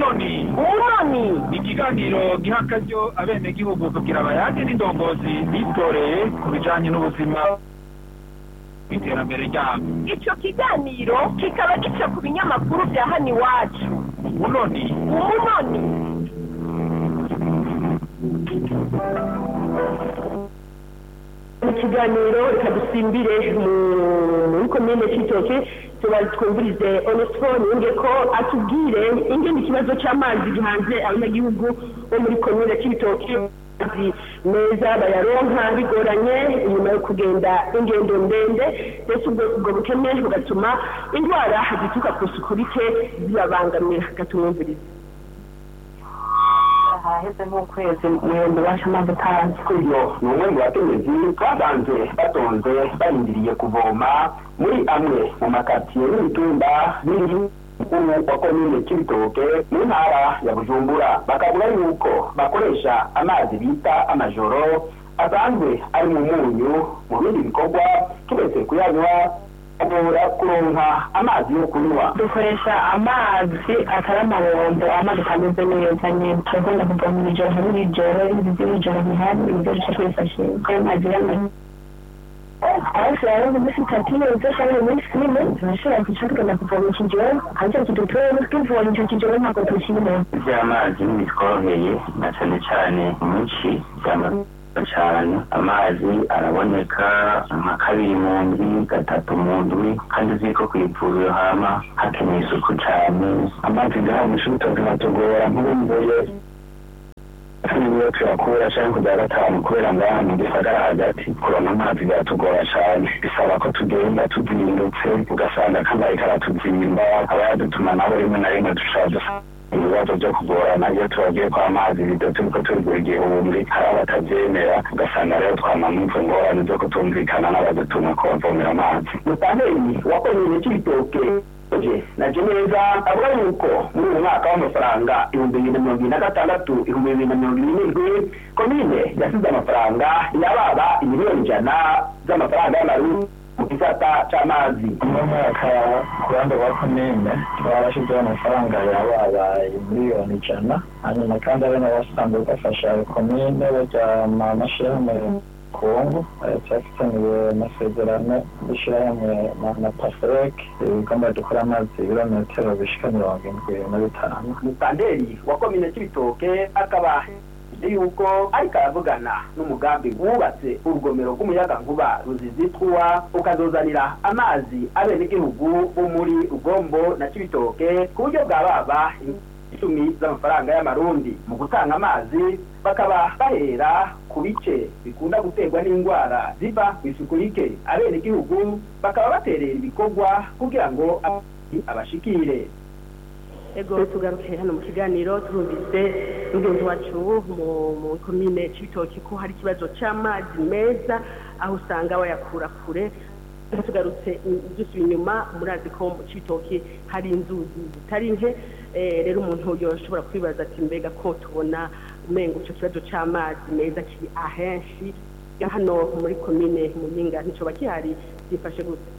umunoni umunoni ni ikiganiro giha akaryo abenegihugu kugira bayage n'indongozi bitoreye ku bijanye n'ubuzima iterambere ryabo ico kiganiro kikaba gica ku binyamakuru vya hano iwacu umunoni umunoni mu kiganiro reka dusimbire mu- muri komine cy'itoke tuba twumvirize onesifone yunge ko atubwire ingene ikibazo cy'amazi gihanze abanyagihugu bo muri komine cy'ibitoke amazi meza bayaronka bigoranye inyuma yo kugenda ingendo ndende ndetse ubwo ubwo bukene bugatuma indwara zituruka ku isuku rike zibabangamira gatumwumviriza haheze nk'ukwezi mwembe wacu amazi atanze uyu ni umwe mu bakenyezi babanze batonze barindiriye kuvoma muri amwe mu makatiye n'imitumba biri mukuru wa komine cy'ibitoke mu ntara ya bujumbura bakavuga yuko bakoresha amazi bita amajoro asanzwe ari mu munyu mu bindi bikorwa kiretse kuyanywa agora kuronka amazi yo kunywa dukoresha amazi atari amabombo amazi atameze neza nyine turakunda kuva mu ijoro hari ijoro ibindi by'ijoro bihari ibyo duca twifashisha ayo mazi y'amazi aho turabona umunsi itatu yose cyangwa umunsi ine turashobora kwicara tugenda kuvoma ikijoro hanze kidutuye twivoma icyo kijoro ntabwo tukirimo by'amazi ntibitworoheye na cyane cyane mu ci cyane amazi araboneka nka kabiri mu ndwi gatatu mu ndwi kandi uzi ko ku ivuriro hama hakeneye isuku cyane amazi ngaha mu ishuri tugatugora nk'ubumbuye niyo tuyakura cyangwa kujya gatanu kubera ngaha mu gisagara hagati kuronka amazi biratugora cyane bisaba ko tugenda tuzindutse ugasanga kambaye karatuzimba aba yadutuma nabo rimwe na rimwe dushobora dusa ibibazo byo kugorana iyo tubagiye kwa amazi bido turiko turigura igihumbi hari abatabyemera ugasanga rero twamamutse ingorane zo kutumvikana n'abadutuma ko bavomera amazi mutaneri wakomeye cy'ibitoke naje neza avuga yuko muri uyu mwaka w'amafaranga ibihumbi bibiri na mirongo ibiri na gatandatu ibihumbi bibiri na mirongo ibiri n'indwi komine yasize amafaranga yababa imiliyoni ijana z'amafaranga y'amarundi mu gisata c'amazi uno mwaka ku ruhande rwa komine twarashyizeho amafaranga yababa miliyoni ijana hanyuma kandi ari nabo basanzwe bafasha komine bajya mu mashyirahamwe kongo cyafitaniwe amasezerano y'ishyirahamwe na- na paferek igomba dukora amazi ibirometero bishika mirongo indwi na bitanu mutanderi wa komine cy'ibitoke akaba azi yuko ariko aravugana n'umugambi wubatse urugomero rw'umuyagankuba ruzizitwa ukazozanira amazi abenegihugu bo muri rugombo na cy'ibitoke ku buryo bwa baba icumi z'amafaranga y'amarundi mu gutanga amazi bakaba bahera ku bice bikunda guterwa n'indwara ziva ku isuku rike abenegihugu bakaba baterera ibikorwa kugira ngo amazi abashikire ego tugaruke hano mu kiganiro turumvise mugenzi wacu mu mu komine cy'ibitoki ko hari ikibazo cy'amazi meza aho usanga bayakura kure Ariko tugarutse dusubiye inyuma murazi ko mu cy'ibitoki hari inzuzi zitari nke Eh, rero umuntu yoshobora kwibaza ati mbega ko tubona umengo icyo kibazo cy'amazi meza kiri ahenshi hano muri komine muyinga nticoba gihari byifashe gute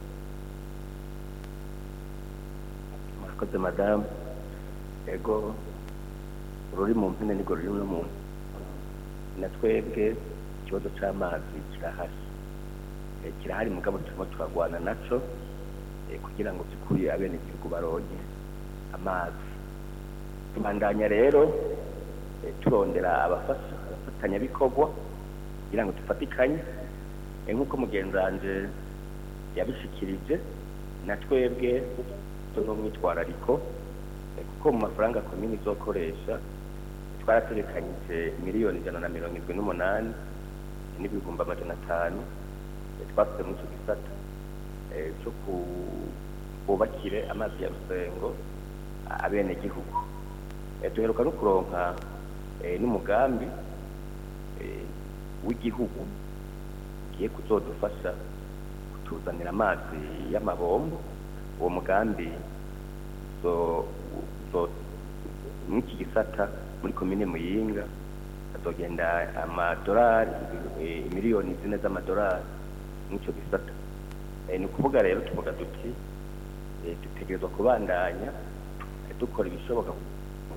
murakoze madamu ego ruri mu mpine nirwo ruri no mu na twebwe ikibazo cy'amazi kirahari Eh, kirahari mugabo turimo turagwana naco eh, kugira ngo by'ukuri abenegihugu baronke amazi tubandanya rero eh, turondera abafasha abafatanyabikorwa kugira ngo dufatikanye Eh, nk'uko mugenzi wanje yabishikirije na twebwe tuno mwitwarariko eh, kuko mu mafaranga komini izokoresha twarategekanyije miliyoni ijana na mirongo irindwi n'umunani n'ibihumbi amajana atanu eh, twasize muri icyo gisata eh, cyo ku- kubakire amazi ya rusengo a- abenegihugu Eh, duheruka no kuronka eh, n'umugambi eh, w'igihugu ugiye kuzodufasha kutuzanira amazi y'amabombo uwo mugambi zo zo n'iki gisata muri komine muyinga azogenda amadolari eh, miliyoni zine z'amadolari n'icyo gisata Eh, ni ukuvuga rero tuvuga duti eh, dutegerezwa kubandanya eh, dukora ibishoboka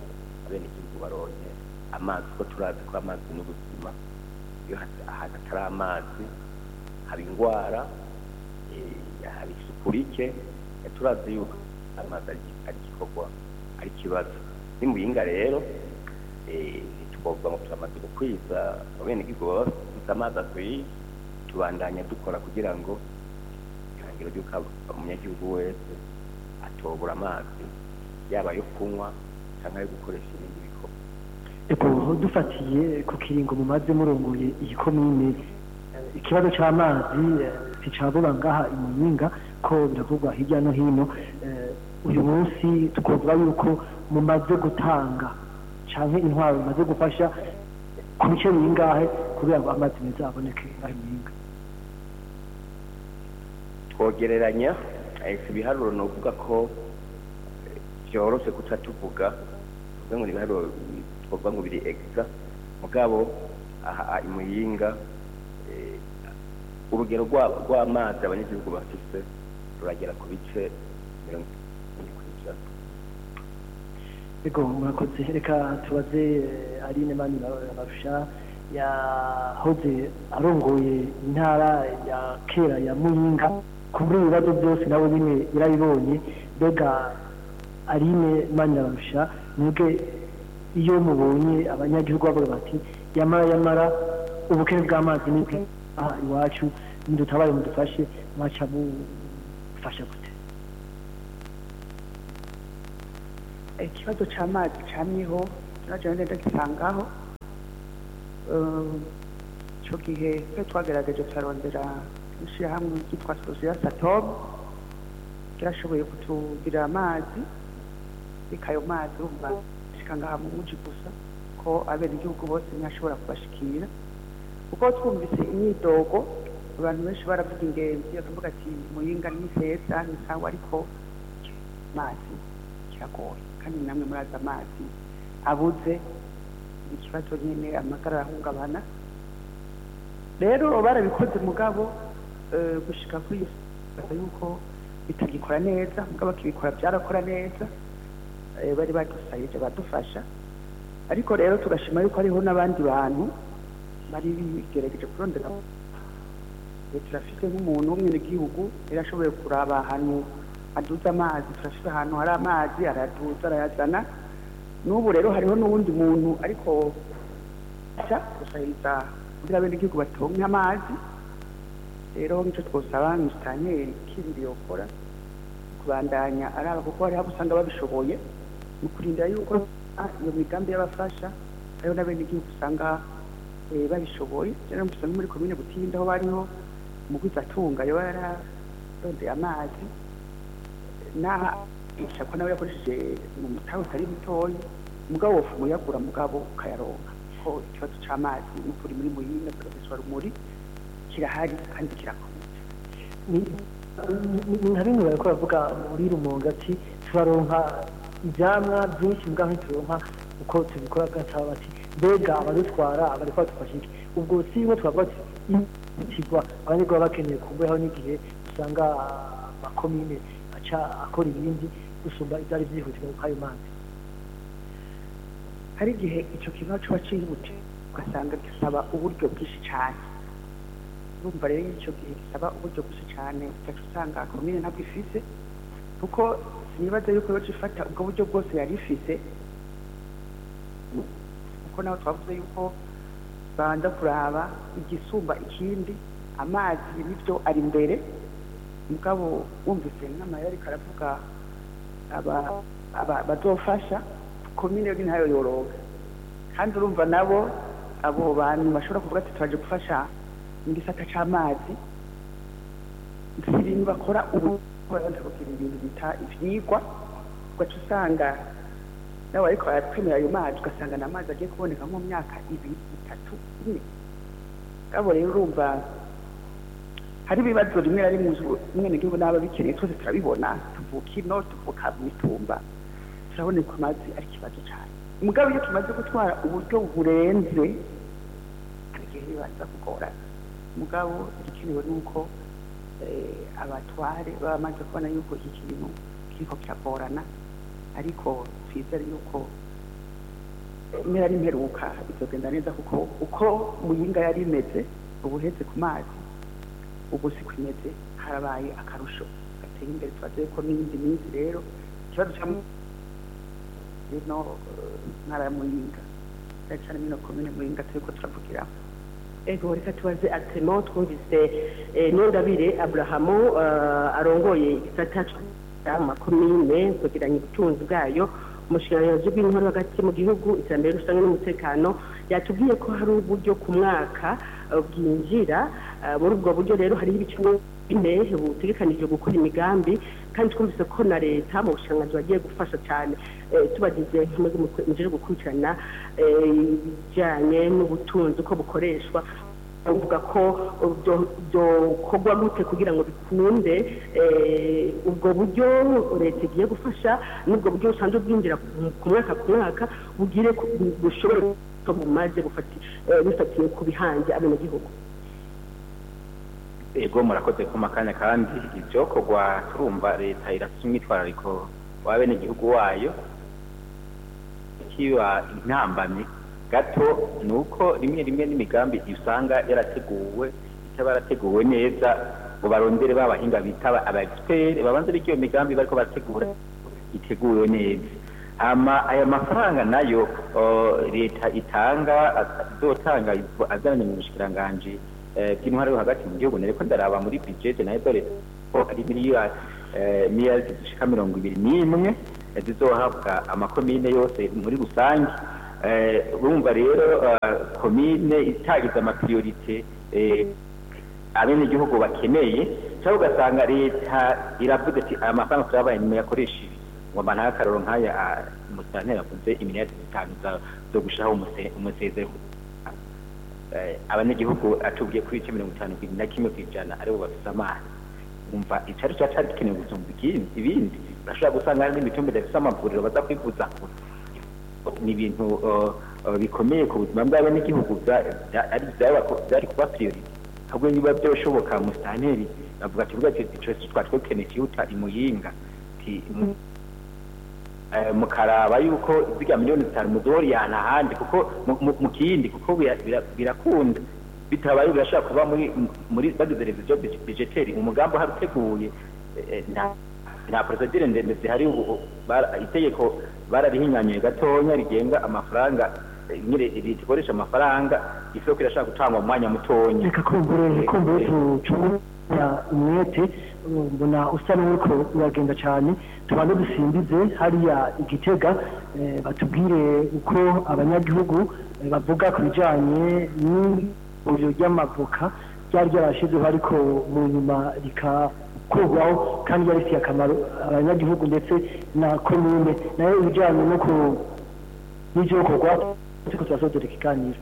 abenegihugu baronke amazi kuko turazi ko amazi n'ubuzima iyo hat- ahantu atari amazi haba indwara eh, haba isuku rike eh, turazi yuko amazi ari ari igikorwa ari ikibazo nimuyinga rero eh, ntitwovuga ngo turamaze gukwiza abenegihugu baba bafite amazi akwiye tubandanya dukora kugira ngo ihangiro ry'uko umunyagihugu wese atobura amazi yaba ayo kunywa cyangwa ayo gukoresha ibindi bikorwa ego dufatiye ku kiringo mumaze murongoye iyi komine eh, ikibazo c'amazi eh, nticabura ngaha imuyinga ko biravugwa hirya no hino eh, uyu munsi twovuga yuko mumaze gutanga canke intwaro mumaze gufasha ku bice bingahe kugira ngo amazi meza aboneke ngaha imuyinga twogereranya eh, si ibiharuro ni ukuvuga ko eh, byoroshe guca tuvuga tuvuga ngo ni ibiharuro bi- twovuga ngo biri egiza mugabo aha imuyinga eh, urugero rwa- rw'amazi abanyagihugu bafise ruragera ku bice mirongo itanu kw'ijana ego murakoze reka tubaze eh, aline mani barusha yahoze arongoye intara ya kera ya muyinga kubura ibibazo byose nawe nyine yarabibonye mbega aline mani barusha mwebwe iyo mubonye abanyagihugu bavuga bati yamara yamara ubukene bw'amazi ni bwe aha iwacu nidutabaye mudufashe mwaca mufasha gute ikibazo cy'amazi camyeho naje ngenda gisangaho icyo gihe twe twagerageje turarondera ishyirahamwe ryitwa sosiya satomu ryashoboye kutugirira amazi reka ayo mazi urumva ashika ngaha mu muji gusa ko abenegihugu bose ntashobora kubashikira kuko twumvise imyidogo abantu benshi baravuga ingenzi bakavuga ati muyinga ni heza ni sawa ariko amazi kiragoye kandi namwe murazi amazi abuze ni ikibazo nyine amagara arahungabana rero barabikoze mugabo eh, gushika kuri iyo baza yuko bitagikora neza mugabo akibikora byarakora neza eh, bari badusayije badufasha ariko rero tugashima yuko hariho n'abandi bantu bari bigerageje kurondera Eh, turafite nk'umuntu w'umwenegihugu yari ashoboye kuraba ahantu aduza amazi turafite ahantu hari amazi araduza arayazana n'ubu rero hariho n'uwundi muntu ariko aca gusahiriza kugira abenegihugu batonke amazi rero nicyo twosaba musitanteri kindi yokora kubandanya araba kuko hariho abo usanga babishoboye mu kurindira yuko ah, iyo migambi y'abafasha hariho n'abenegihugu usanga eh, babishoboye rero musanga muri komine butinda aho bariho umugwizatunga yoba yararondeye amazi naha ishako nawe yakoresheje mu mutahe utari mutoyi mugabo wofu uyagura mugabo ukayaronka ko ikibazo c'amazi n'ukuri muri muyinga profesor rumuri kirahari kandi kirakomeye ni- ni- ni nka bimwe bariko baravuga muri rumonge ati turaronka ivyamwa byinshi mbwa ntituronka uko tubikora gataba bati mbega abadutwara bariko badufasha iki ubwo si bimwe twavuga ati itigwa abanyagihugu baba bakeneye kumbeho n'igihe usanga amakomine aca akora ibindi gusumba ivyari vyihutirwa kuko ayo mazi hari igihe ico kibazo coba cihute ugasanga gisaba uburyo bwinshi cane urumva rero ico gihe gisaba uburyo bwinshi cane ugaca usanga komine ntabwo ifise kuko sinibaza yuko yoca ifata ubwo buryo bwose yari ifise kuko naho twavuze yuko banza kuraba igisumba ikindi amazi nivyo ari imbere mugabo wumvise n'amayeri ariko aravuga aba- aba- bazofasha komine yo ntayo yoroga kandi urumva nabo abo bantu bashobora kuvuga ati turaje gufasha mu gisata c'amazi si ibintu bakora ubu babanza kugira ibintu bita ivyigwa ugaca usanga nabo ariko baratwemera ayo mazi ugasanga ni amazi agiye kuboneka nko mu myaka ibiri itatu ine ngabo rero urumva hari ibibazo rimwe na rimwe umwenegihugu n'aba bikeneye twese turabibona tuvuka ino tuvuka mu mitumba turabona ko amazi ari ikibazo cyane umugabo iyo tumaze gutwara uburyo burenze hari igihe bibanza kugorana umugabo igikenewe ni uko eh, abatware baba bamaze kubona yuko iki kintu kiriko kiragorana ariko twizere yuko impera n'imperuka bizogenda neza kuko uko muyinga yari imeze ubu uheze ku mazi ubu si imeze harabaye akarusho gateye imbere tubaze ko n'iyindi minsi rero ikibazo cya ino ntara ya muyinga cyane cyane mino komine muyinga turiko turavugiraho ego reka tubaze atemo twumvise niyondabire aburahamu arongoye igisata makomine kwegeranya ubutunzi bwayo umushinga bw'intore hagati mu gihugu iterambere rusange n'umutekano yatubwiye ko hari uburyo ku mwaka bwinjira muri ubwo buryo rero hariho ibice bine butegekanije gukora imigambi kandi twumvise ko na leta mu bushangazi bagiye gufasha cyane tubagize muje gukurikirana ibijyanye n'ubutunzi uko bukoreshwa bavuga ko byokorwa gute kugira ngo bikunde ubwo buryo leta igiye gufasha n'ubwo buryo busanzwe bwinjira ku mwaka ku mwaka bugire bushobore ko bumaze bifatiye ku bihange abenegihugu ego murakoze ku makanya kandi ibyokorwa turumva leta irafite umwitwarariko w'abenegihugu wayo kiba intambamyi gato ni uko rimwe rimwe n'imigambi usanga yarateguwe itaba yarateguwe neza ngo barondere babahinga bita aba expert babanze b'icyo iyo migambi bariko barategura iteguwe neza ama aya mafaranga nayo leta itanga azotanga azananye mu bushikiranganji bw'intwaro yo hagati mu gihugu nariko ndaraba muri budget nayo dore ko ari miliyari miliyari zishika mirongo ibiri n'imwe zizohabwa amakomine yose muri rusange urumva rero komine itagize amapriorite abenegihugu bakeneye cyangwa ugasanga leta iravuga ati aya mafaranga turabaye nyuma yakoresha ibi ngo mba nta karoro nk'aya umusitanteri avuze iminota zitanu zo gushiraho umusezero abanyagihugu atubwiye kuri ibice mirongo itanu na kimwe ku ijana aribo bafise amazi umva icari cya cari gikenewe gusumba ibindi urashobora gusanga hari n'imitumba idafise amavuriro baza kwivuza ni ibintu bikomeye ku buzima bw'abenegihugu byari kuba priorite ahubwo niba byoshoboka musitanteri bavuga ati vuga ati twari dukeneye ikihuta imuyinga mukaraba yuko ziga miliyoni zitanu muzoriyana ahandi kuko mu kindi kuko birakunda bitabaye birashobora kuba muri muri bagize reviziyo budgeteri umugambi uhari uteguye nta procedure ndende zihari ubu itegeko bararihinyanyuye gatonya rigenga amafaranga nyine leta ikoresha amafaranga isoko irashaka gutangwa mu mwanya mutonya reka kumbure kumbure tucungura umwete mbona usa n'uriko uragenda cyane tubanze dusimbize hariya igitega batubwire uko abanyagihugu bavuga ku bijyanye n'ivuriro ry'amavoka ryari ryarashizeho ariko mu nyuma rikakurwaho kandi ryarifitiye akamaro abanyagihugu ndetse na komine nayo ibijyanye no ku n'ibyokorwa turiko turasozera ikiganiro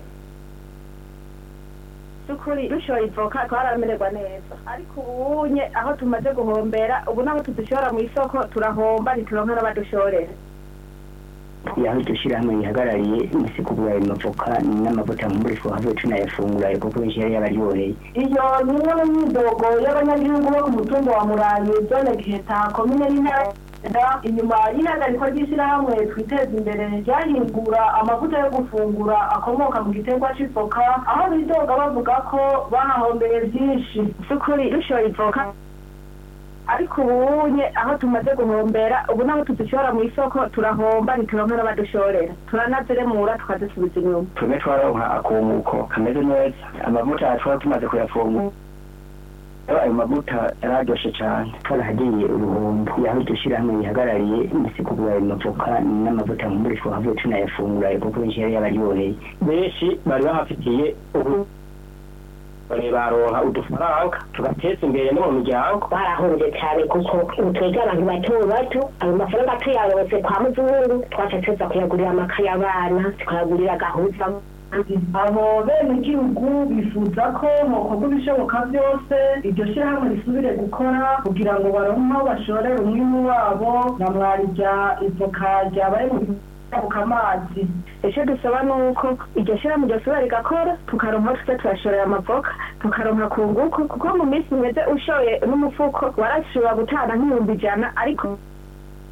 by'ukuri dushoye ivoka twaramererwa neza ariko ubunye aho tumaze guhombera ubu naho tudushora mu isoko turahomba ntituronka n'abadushorera yaho iryo shyirahamwe rihagarariye isi kugura ayo mavoka n'amavuta nkumurishwa havuye tunayafungura kuko benshi yari yabaryoheye iyo ni imwe mu myidogo y'abanyagihugu bo ku mutumba wa murayi zone giheta komine y'intara inyuma y'ihagarikwa ry'ishyirahamwe twiteza imbere ryahingura amavuta yo gufungura akomoka mu giterwa cy'ivoka aho bidoga bavuga ko bahahombeye byinshi by'ukuri dushoye ivoka ariko ubunye aho tumaze guhombera ubu naho tudushora mu isoko turahomba ntituronka n'abadushorera turanaziremura tukadusubiza inyuma twebwe twaronka akumuko kameze neza amavuta twaba tumaze kuyafungura ayo mavuta yararyoshe cyane twarahagiye uruhombo yaho iryo shyirahamwe rihagarariye isi kugura ayo mavoka n'amavuta nkumurishwa havuye tunayafungura kuko benshi yari yabaryoheye benshi bari bahafitiye ubu baronka udufaranga tugateza imbere no mu miryango barahunze cyane kuko twebwe abantu bato bato ayo mafaranga tuyaronse kwa muzungu twaca tuza kuyagurira amakaye abana tukayagurira agahuza abo bene igihugu bifuza ko mukorwa ibishoboka byose iryo shyirahamwe risubire gukora kugira ngo baronke aho bashorera umwimbu wabo na mwarya ivoka ryabaye mu kujabuka amazi icyo dusaba ni uko iryo shyirahamwe ryosubira rigakora tukaronka aho tuza turashorera amavoka tukaronka ku nguko kuko mu minsi imeze ushoye n'umufuko warashobora gutanga nk'ibihumbi ijana ariko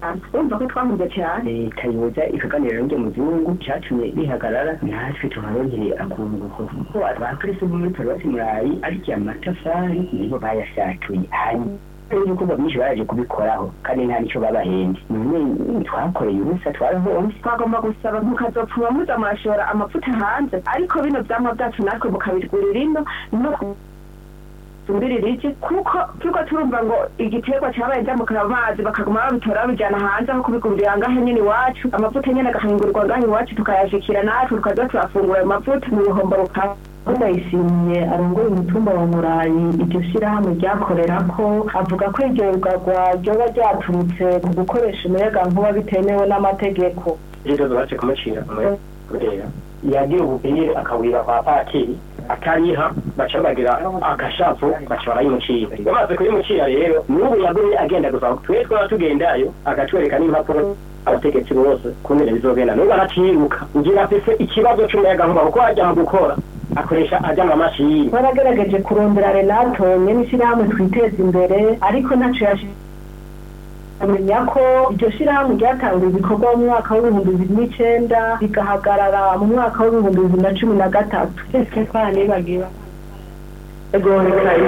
urumva ko twahuze cyane leta yoza ikaganira n'iryo muzungu cyatumye bihagarara natwe tuharonkeye akunguko kuko abakristo bo muri paruwasi murayi arya amatafari nibo bayasatuye hanyuma ibikorwa byinshi baraje kubikoraho kandi nta nicyo babahembye none twakoreye ubusa twarahomvye twagomba gusaba mukazopfuma muza murashora amavuta hanze ariko bino vyamwa vyacu natwe mukabigurira ino no tumbirira iki kuko turiko turumva ngo igiterwa cabaye ryamukara amazi bakaguma babitora babijana hanze aho kubigurira ngahe nyene iwacu amavuta nyene agahingurirwa ngahe iwacu tukayashikira natwe tukaza turafungura ayo mavuta mu bihombo bukaba ndayishimiye arongoye umutumba wa murayi iryo shirahamwe ryakorera ko avuga ko iryo rugagwa ryoba ryaturutse ku gukoresha umuyagankuba bitemewe n'amategeko rero baje kumucira kubera yagira ububiri akawira kwa patiri akariha baca bagira agashavu baca barayimucira bamaze kuyimucira rero n'ubu yagumye agenda gusa twe twaba tugendayo agatwereka n'impapuro abategetsi bose kumbere bizogenda n'ubu aratiruka ngira afise ikibazo c'umuyagankuba kuko ajya mu gukora akoresha ajya mu mashini baragerageje kurondera renato nyene ishirahamwe twiteza imbere ariko ntaco yashi amenya ko iryo shirahamwe ryatanguye ibikorwa mu mwaka w'ibihumbi bibiri n'icenda rigahagarara mu mwaka w'ibihumbi bibiri na cumi na gatatu ese twaranibagiwe ego reka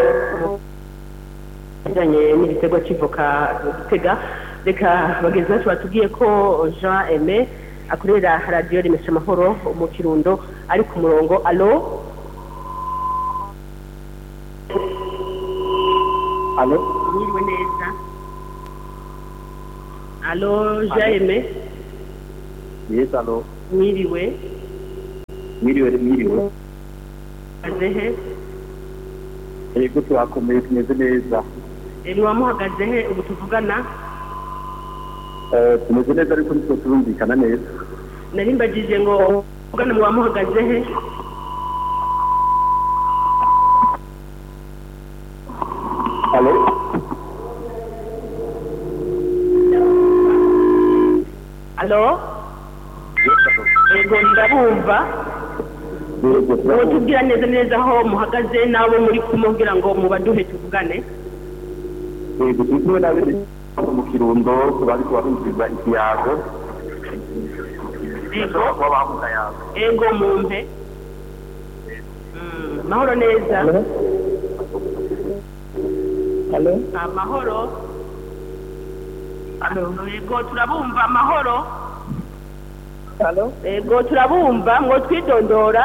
bijanye n'igitego c'ivoka gitega reka bagenzi bacu batubwiye ko jean aime akorera radiyo remesha amahoro mu kirundo ari ku murongo alo alo mwiriwe neza alo jean aime yes alo mwiriwe mwiriwe mwiriwe azehe yego turakomeye tumeze neza mwaba muhagaze he ubu tuvugana Eh, tumeze neza ariko nitwo turumvikana neza nari mbagije ngo tuvugane mwaba muhagaze he alo alo yego ndabumva yego uwo tubwira neza neza aho muhagaze n'abo muri kumwe kugira ngo mubaduhe tuvugane yego turi kumwe n'abene mu kirundo bari kubarumviriza ikiyago yego kuba bamuka yago ego mumpe Mm, mahoro neza alo amahoro yego turabumva amahoro alo yego turabumva ngo twidondora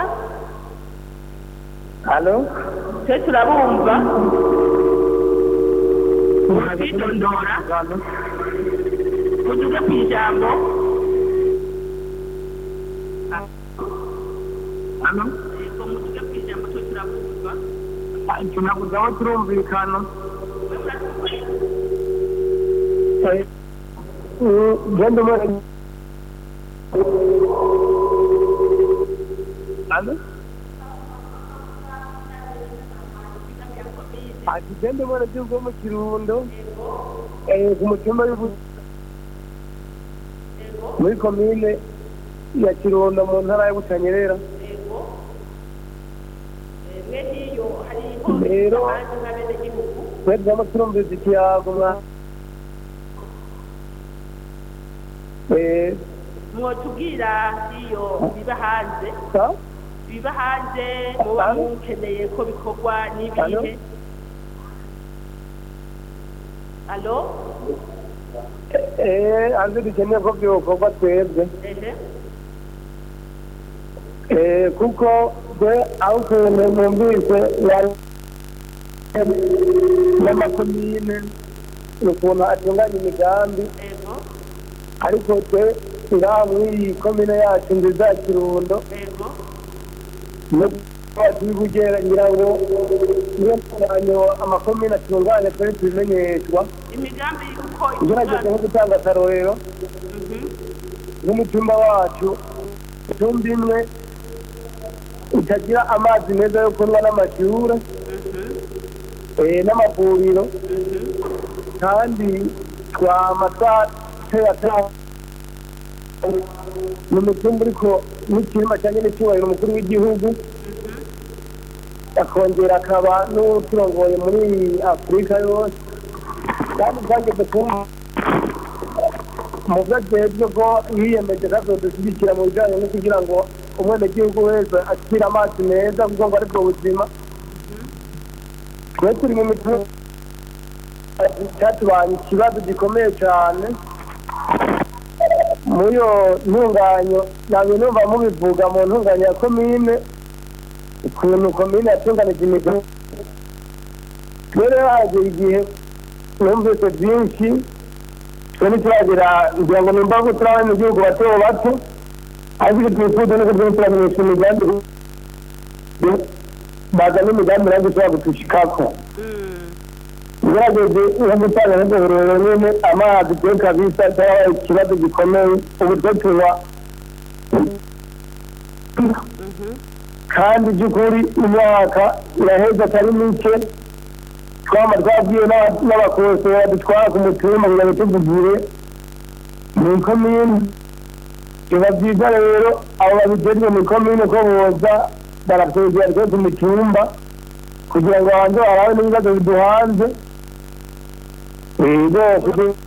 alo twe turabumva twidondora mutuge ku ijambo yego mutuge ku ijambo twe turabumva tunabuze aho turumvikana genda umara alo ati genda umara by'ubwo mu kirundo eh, ku mutumba w'ibu muri komine ya kirundo mu ntara ya butanyerera mwe niyo hari Rero. hanze nk'abenegihugu twebwe ama turumviriza ikiyago mwa eh, mwotubwira iyo biba hanze sa biba hanze muba mukeneye ko bikorwa n'ibihe alo eh, hanze dukeneye ko byokorwa twebwe ehe Eh, kuko twe aho ukuntu numvise yari n'amakomine ukuntu atunganya imigambi ego ariko twe ngaha muri iyi komine yacu nziza ya kirundo ego no tubigera ngira ngo niyo ntunganyo amakomine atunganya twari tubimenyeshwa imigambi uko ugerageze nko gutanga akarorero n'umutumba wacu itumba imwe itagira amazi meza yo kunywa n'amashure eh, n'amavuriro kandi twama twatera tera ni umutumba uriko n'ikirima cyanye n'icyubahiro umukuru w'igihugu akongera akaba n'uturongoye muri afurika yose kandi byageze kumva mu byo ajejwe ko yiyemeje kazodushyigikira mu bijyanye no kugira ngo umwenegihugu wese akire amazi meza kuko ngo ari bwo buzima twe turi mu mitima cyatubanye ikibazo gikomeye cyane muri iyo ntunganyo ntabwo numva mubivuga mu ntunganyo ya komine ukuntu komine yatunganije imigo rero hagera igihe numvise byinshi twe ntituragera ngira ngo nimba ko turi mu gihugu bato bato ariko icyo twifuza ni uko turamenyesha imigambi bazana imigambi nanjye ishobora gutushikako ugerageze nko gutanga n'ubururu nyine amazi twe kabisa cyangwa ikibazo gikomeye ubu twe tunywa kandi by'ukuri imyaka iraheza atari mike twaba twabwiye n'abakosora dutwara ku mutumba kugira ngo tuvugire mu ikomine biba byiza rero abo babijejwe mu ikomine ko boza baratwegera twe ku mitumba kugira ngo babanze barabe n'ibibazo biduhanze rero